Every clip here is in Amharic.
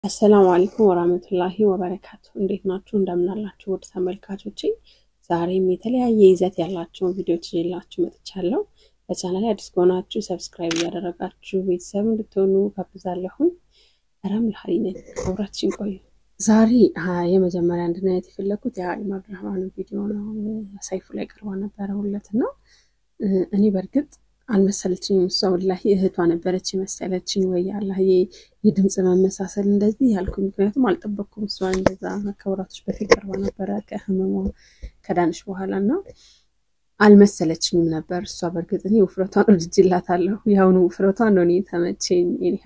አሰላሙ አለይኩም ወራህመቱላሂ ወበረካቱ። እንዴት ናችሁ? እንደምናላችሁ ውድ ተመልካቾቼ፣ ዛሬም የተለያየ ይዘት ያላቸውን ቪዲዮዎች ይዤላችሁ መጥቻለሁ። ለቻናል አዲስ ከሆናችሁ ሰብስክራይብ እያደረጋችሁ ቤተሰብ እንድትሆኑ ጋብዛለሁኝ። ረምል ሀሪ ነኝ፣ አብራችን ቆዩ። ዛሬ የመጀመሪያ እንድናየት የፈለግኩት የሀሊማ አብዱራህማን ቪዲዮ ነው። ሰይፉ ላይ ቀርባ ነበረ ሁለት እና እኔ በእርግጥ አልመሰለችኝም። እሷ ወላሂ እህቷ ነበረች የመሰለችኝ። ወይ አላህ የድምፅ መመሳሰል እንደዚህ ያልኩ፣ ምክንያቱም አልጠበቅኩም። እሷ እንደዛ ከወራቶች በፊት ቀርባ ነበረ ከህመሟ ከዳንሽ በኋላ እና አልመሰለችኝም ነበር እሷ። በእርግጥ እኔ ውፍረቷን ወድጅላታለሁ። የአሁኑ ውፍረቷን ነው እኔ ተመቼኝ። ኒሃ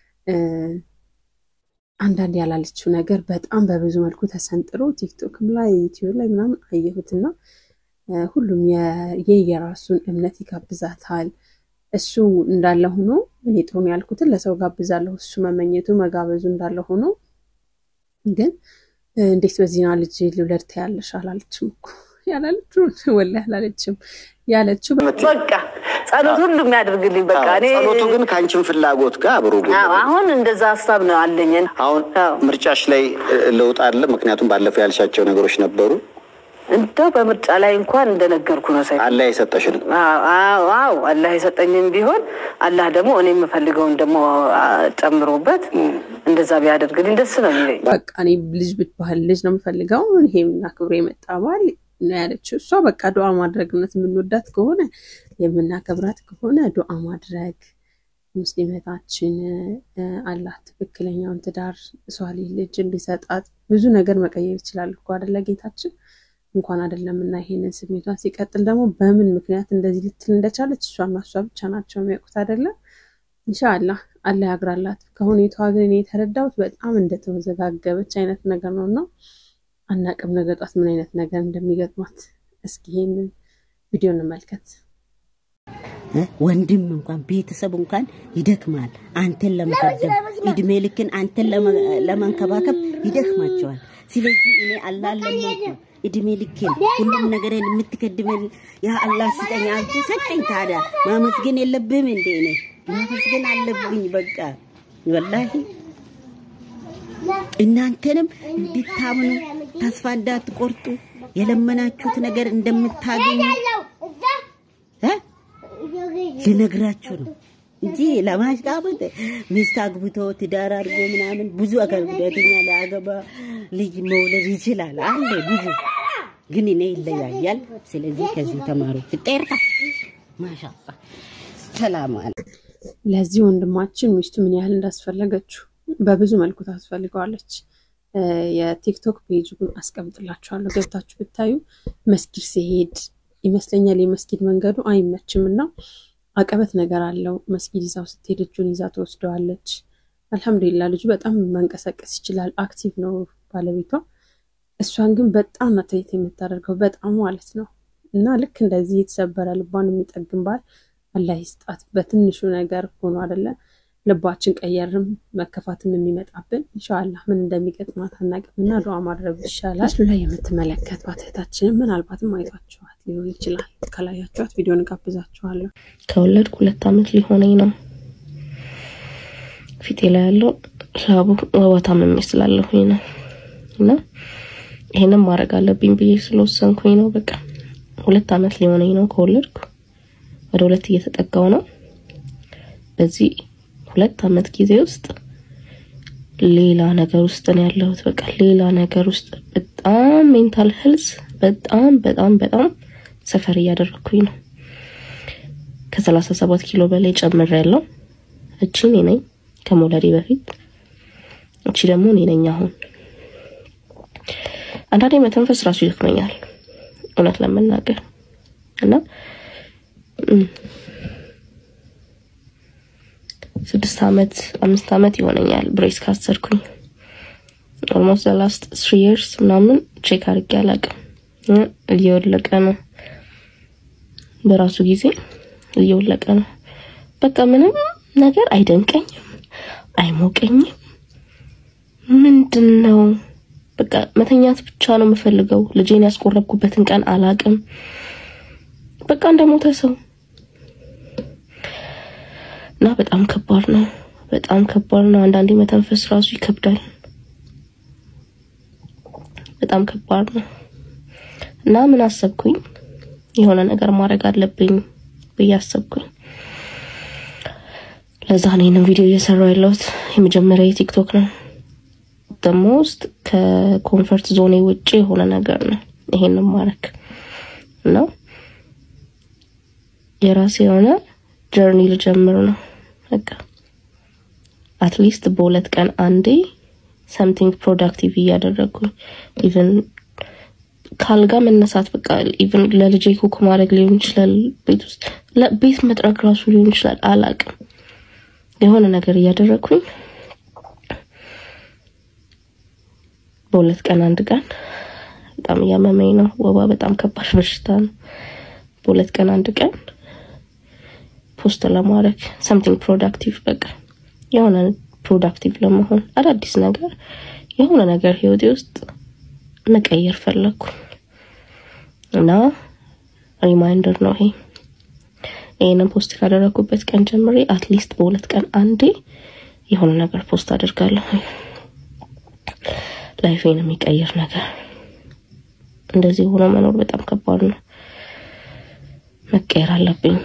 አንዳንድ ያላለችው ነገር በጣም በብዙ መልኩ ተሰንጥሮ ቲክቶክም ላይ ዩቲዩብ ላይ ምናምን አየሁትና ሁሉም የየራሱን እምነት ይጋብዛታል። እሱ እንዳለ ሆኖ እኔ ጥሩ ነው ያልኩትን ለሰው ጋብዛለሁ። እሱ መመኘቱ መጋበዙ እንዳለ ሆኖ ግን እንዴት በዚህና ልጅ ልውለድ ትያለሽ አላለችም እኮ ያላለችው ወላሂ አላለችም። ያለችው በቃ ጸሎት ሁሉ የሚያደርግልኝ በቃ እኔ ጸሎቱ ግን ከአንቺን ፍላጎት ጋር አብሮ አሁን እንደዛ ሀሳብ ነው አለኝ። አሁን ምርጫሽ ላይ ለውጥ አለ። ምክንያቱም ባለፈው ያልሻቸው ነገሮች ነበሩ። እንደው በምርጫ ላይ እንኳን እንደነገርኩ ነው ሳይ አላህ የሰጠሽን አዎ አላህ የሰጠኝም ቢሆን አላህ ደግሞ እኔ የምፈልገውን ደግሞ ጨምሮበት እንደዛ ቢያደርግልኝ ደስ ነው የሚለኝ። በቃ እኔ ልጅ ብትባል ልጅ ነው የምፈልገው ይሄምና ክብሮ የመጣ ባል ነው ያለችው እሷ። በቃ ዱዓ ማድረግ እውነት የምንወዳት ከሆነ የምናከብራት ከሆነ ዱዓ ማድረግ ሙስሊመታችን አላህ ትክክለኛውን ትዳር ሷሊ ልጅ እንዲሰጣት ብዙ ነገር መቀየር ይችላል እኮ አደለ ጌታችን እንኳን አይደለም እና ይሄንን ስሜቷን ሲቀጥል ደግሞ በምን ምክንያት እንደዚህ ልትል እንደቻለች እሷና እሷ ብቻ ናቸው የሚያውቁት አይደለም። ኢንሻአላህ አላህ ያግራላት። ከሁኔታዋ ግን እኔ የተረዳሁት በጣም እንደተወዘጋገበች አይነት ነገር ነው እና አናቅም ነገ ጧት ምን አይነት ነገር እንደሚገጥማት። እስኪ ይሄንን ቪዲዮ እንመልከት። ወንድም እንኳን ቤተሰብ እንኳን ይደክማል። አንተን ለመቀደም እድሜ ልክን አንተን ለመንከባከብ ይደክማቸዋል። ስለዚህ እኔ አላህ ለመንኩ እድሜ ልክን ሁሉም ነገርን የምትከድመን ያ አላህ ስጠኝ አልኩ፣ ሰጠኝ። ታዲያ ማመስገን የለብህም እንዴ? እኔ ማመስገን አለብኝ። በቃ ወላሂ እናንተንም እንድታምኑ ተስፋ እንዳትቆርጡ የለመናችሁት ነገር እንደምታገኙ ልነግራችሁ ነው እንጂ ለማሽቃበጥ ሚስት አግብቶ ትዳር አድርጎ ምናምን ብዙ አካል ጉዳተኛ ለአገባ ልጅ መውለድ ይችላል አለ ብዙ ግን እኔ ይለያያል። ስለዚህ ከዚህ ተማሩ። ፍጤርታ ማሻአላ ሰላም አለ። ለዚህ ወንድማችን ሚስቱ ምን ያህል እንዳስፈለገችው በብዙ መልኩ ታስፈልገዋለች። የቲክቶክ ፔጅ ግን አስቀምጥላችኋለሁ ገብታችሁ ብታዩ መስጊድ ሲሄድ ይመስለኛል የመስጊድ መንገዱ አይመችም እና አቀበት ነገር አለው። መስጊድ ይዛው ስትሄድ እጁን ይዛ ትወስደዋለች። አልሐምዱሊላ ልጁ በጣም መንቀሳቀስ ይችላል። አክቲቭ ነው ባለቤቷ። እሷን ግን በጣም ናተየት የምታደርገው በጣም ማለት ነው። እና ልክ እንደዚህ የተሰበረ ልቧን የሚጠግን ባል አላህ ይስጣት። በትንሹ ነገር ሆኖ አደለ ልባችን ቀየርም መከፋትም የሚመጣብን ኢንሻአላህ ምን እንደሚገጥማት አናውቅም እና ዱዓ ማድረግ ይሻላል። ምስሉ ላይ የምትመለከቷት እህታችንን ምናልባትም አይቷችኋት ሊሆን ይችላል። ከላያችኋት ቪዲዮን ጋብዛችኋለሁ። ከወለድኩ ሁለት ዓመት ሊሆነኝ ነው። ፊቴ ላይ ያለው ላቡ ወባ ታምሜ ስላለሁኝ ነው እና ይሄንን ማድረግ አለብኝ ብዬ ስለወሰንኩኝ ነው። በቃ ሁለት ዓመት ሊሆነኝ ነው ከወለድኩ ወደ ሁለት እየተጠጋው ነው። በዚህ ሁለት ዓመት ጊዜ ውስጥ ሌላ ነገር ውስጥ ነው ያለሁት። በቃ ሌላ ነገር ውስጥ በጣም ሜንታል ሄልስ በጣም በጣም በጣም ሰፈር እያደረኩኝ ነው። ከሰላሳ ሰባት ኪሎ በላይ ጨምሬ ያለው እቺ እኔ ነኝ ከመውለዴ በፊት፣ እቺ ደግሞ እኔ ነኝ አሁን። አንዳንዴ መተንፈስ ራሱ ይደክመኛል እውነት ለመናገር እና ስድስት አመት አምስት አመት ይሆነኛል ብሬስ ካሰርኩኝ። ኦልሞስት ላስት ስሪ ይርስ ምናምን ቼክ አድርጌ አላውቅም። እየወለቀ ነው፣ በራሱ ጊዜ እየወለቀ ነው። በቃ ምንም ነገር አይደንቀኝም፣ አይሞቀኝም። ምንድን ነው በቃ መተኛት ብቻ ነው የምፈልገው። ልጄን ያስቆረብኩበትን ቀን አላውቅም። በቃ እንደሞተ ሰው እና በጣም ከባድ ነው። በጣም ከባድ ነው። አንዳንዴ መተንፈስ ራሱ ይከብዳል። በጣም ከባድ ነው እና ምን አሰብኩኝ፣ የሆነ ነገር ማድረግ አለብኝ ብዬ አሰብኩኝ። ለዛ ነው ይህንን ቪዲዮ እየሰራው ያለሁት። የመጀመሪያ የቲክቶክ ነው ደግሞ ውስጥ ከኮንፈርት ዞኔ ውጭ የሆነ ነገር ነው ይሄንን ማድረግ እና የራሴ የሆነ ጀርኒ ልጀምር ነው በቃ አትሊስት በሁለት ቀን አንዴ ሰምቲንግ ፕሮዳክቲቭ እያደረግኩኝ ኢቨን ካልጋ መነሳት በቃ ኢቨን ለልጄ ኩክ ማድረግ ሊሆን ይችላል፣ ቤት ውስጥ ቤት መጥረግ ራሱ ሊሆን ይችላል። አላቅም የሆነ ነገር እያደረግኩኝ በሁለት ቀን አንድ ቀን በጣም እያመመኝ ነው። ወባ በጣም ከባድ በሽታ ነው። በሁለት ቀን አንድ ቀን ፖስት ለማድረግ ሰምቲንግ ፕሮዳክቲቭ በቃ የሆነ ፕሮዳክቲቭ ለመሆን አዳዲስ ነገር የሆነ ነገር ህይወቴ ውስጥ መቀየር ፈለግኩኝ እና ሪማይንደር ነው ይሄ። ይህንን ፖስት ካደረግኩበት ቀን ጀምሬ አትሊስት በሁለት ቀን አንዴ የሆነ ነገር ፖስት አድርጋለሁ። ላይፌን የሚቀይር ነገር። እንደዚህ ሆኖ መኖር በጣም ከባድ ነው። መቀየር አለብኝ።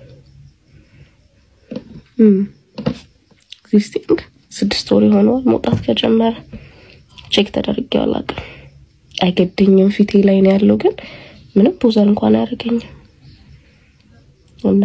ኤግዚስቲንግ ስድስት ወር የሆነዋል መውጣት ከጀመረ ቼክ ተደርጌው አላውቅም። አይገድኝም ፊቴ ላይ ነው ያለው፣ ግን ምንም ፖዘር እንኳን አያደርገኝም። እና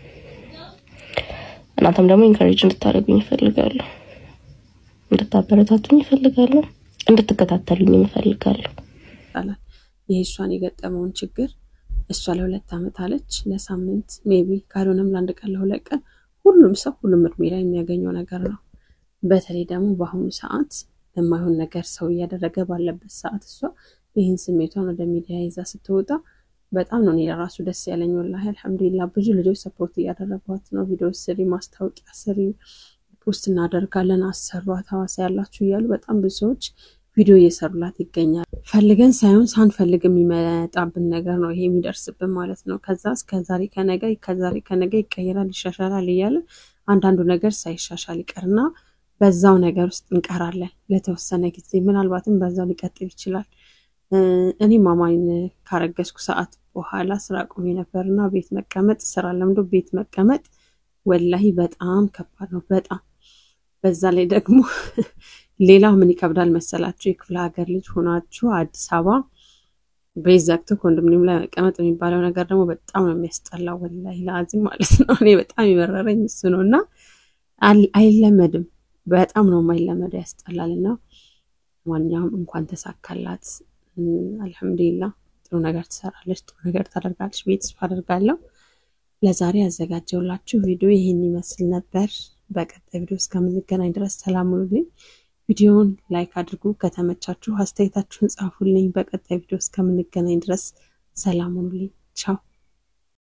እናንተም ደግሞ ኢንካሬጅ እንድታደርጉኝ ይፈልጋለሁ፣ እንድታበረታቱኝ ይፈልጋለሁ፣ እንድትከታተሉኝ ይፈልጋለሁ። ይባላል። ይህ እሷን የገጠመውን ችግር እሷ ለሁለት ዓመት አለች፣ ለሳምንት ሜቢ ካልሆነም ለአንድ ቀን ለሁለት ቀን ሁሉም ሰው ሁሉም እድሜ ላይ የሚያገኘው ነገር ነው። በተለይ ደግሞ በአሁኑ ሰዓት የማይሆን ነገር ሰው እያደረገ ባለበት ሰዓት እሷ ይህን ስሜቷን ወደ ሚዲያ ይዛ ስትወጣ በጣም ነው እኔ ለራሱ ደስ ያለኝ። ወላሂ አልሐምዱሊላ ብዙ ልጆች ሰፖርት እያደረጓት ነው። ቪዲዮ ስሪ፣ ማስታወቂያ ስሪ፣ ፖስት እናደርጋለን፣ አሰሯት፣ ሀዋሳ ያላችሁ እያሉ በጣም ብዙ ሰዎች ቪዲዮ እየሰሩላት ይገኛል። ፈልገን ሳይሆን ሳንፈልግ የሚመጣብን ነገር ነው ይሄ የሚደርስብን ማለት ነው። ከዛ እስከ ዛሬ ከነገ ከዛሬ ከነገ ይቀየራል፣ ይሻሻላል እያለ አንዳንዱ ነገር ሳይሻሻል ይቀርና በዛው ነገር ውስጥ እንቀራለን ለተወሰነ ጊዜ። ምናልባትም በዛው ሊቀጥል ይችላል። እኔ ማማኝ ካረገዝኩ ሰዓት በኋላ ስራ ቆሜ ነበርና ቤት መቀመጥ ስራ ለምዶ ቤት መቀመጥ ወላሂ በጣም ከባድ ነው። በጣም በዛ ላይ ደግሞ ሌላው ምን ይከብዳል መሰላችሁ? የክፍለ ሀገር ልጅ ሆናችሁ አዲስ አበባ ቤት ዘግቶ ኮንዶሚኒየም ላይ መቀመጥ የሚባለው ነገር ደግሞ በጣም ነው የሚያስጠላው። ወላሂ ለአዚም ማለት ነው። እኔ በጣም የመረረኝ እሱ ነው እና አይለመድም። በጣም ነው የማይለመደው፣ ያስጠላል። እና ማንኛውም እንኳን ተሳካላት። አልሐምዱሊላ ጥሩ ነገር ትሰራለች፣ ጥሩ ነገር ታደርጋለች ብዬ ተስፋ አደርጋለሁ። ለዛሬ ያዘጋጀውላችሁ ቪዲዮ ይህን ይመስል ነበር። በቀጣይ ቪዲዮ እስከምንገናኝ ድረስ ሰላም ሁኑልኝ። ቪዲዮውን ላይክ አድርጉ። ከተመቻችሁ አስተያየታችሁን ጻፉልኝ። በቀጣይ ቪዲዮ እስከምንገናኝ ድረስ ሰላም ሁኑልኝ። ቻው